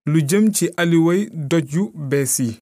lu jëm ci aliway doj yu bees yi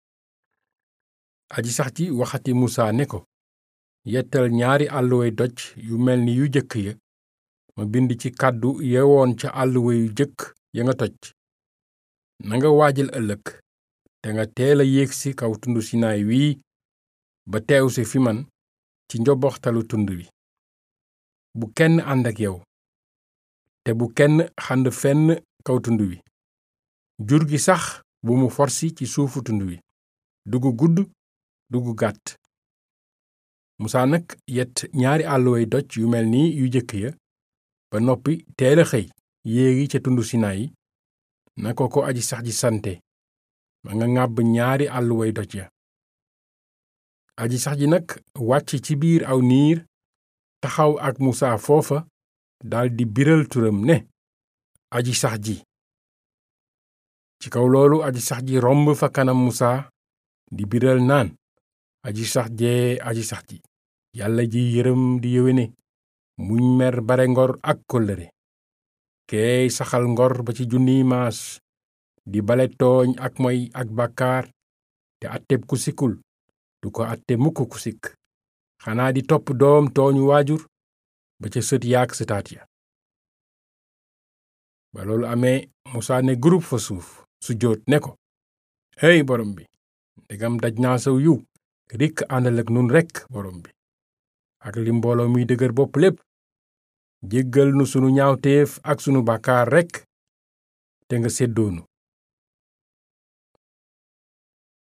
aji sax ji waxati musaa ne ko yettal ñaari àlluway doj yu mel ni yu jëkk ya ma bind ci kàddu yewoon ca àlluwa yu jëkk ya nga toj nanga waajal ëllëg te nga teel a yéegsi kaw tund sinaay wii ba teew si fi man ci njoboxtalu tund wi bu kenn ànd ak yow te bu kenn xand fenn kaw tund wi jur gi sax bu mu forsi ci suufu tund wi dugu gudd dugu gàtt musaa nag yet ñaari àlluway doj yu mel ni yu jëkk ya ba noppi teel a xëy yéegi ca tund sinaay na ko ko aji sax ji sante ma nga ŋàbb ñaari àlluway doj ya aji sax ji nag wàcc ci biir aw niir taxaw ak musaa foofa daldi biral turam ne aji sax ji ci kaw loolu aji sax ji romb fa kanam musaa di biral naan aji sax jee aji sax ji yàlla ji yërëm di yéwéne muñ mer bare ngor ak kóllëre keey saxal ngor ba ci junniy maas di bale tooñ ak moy ak bàkkaar te atteb ku sikkul du ko atte mukk ku sikk xanaa di topp doom tooñu waajur ba ca sët yaak sëtaat ya ba loolu amee musaa ne groupe fa suuf su jóot ne ko hey borom bi ndegam daj naa saw yiw rikk àndal ak nun rekk borom bi ak li mbooloo muy dëgër bopp lépp jéggal nu sunu ñaawteef ak sunu bàkkaar rekk te nga séddoonu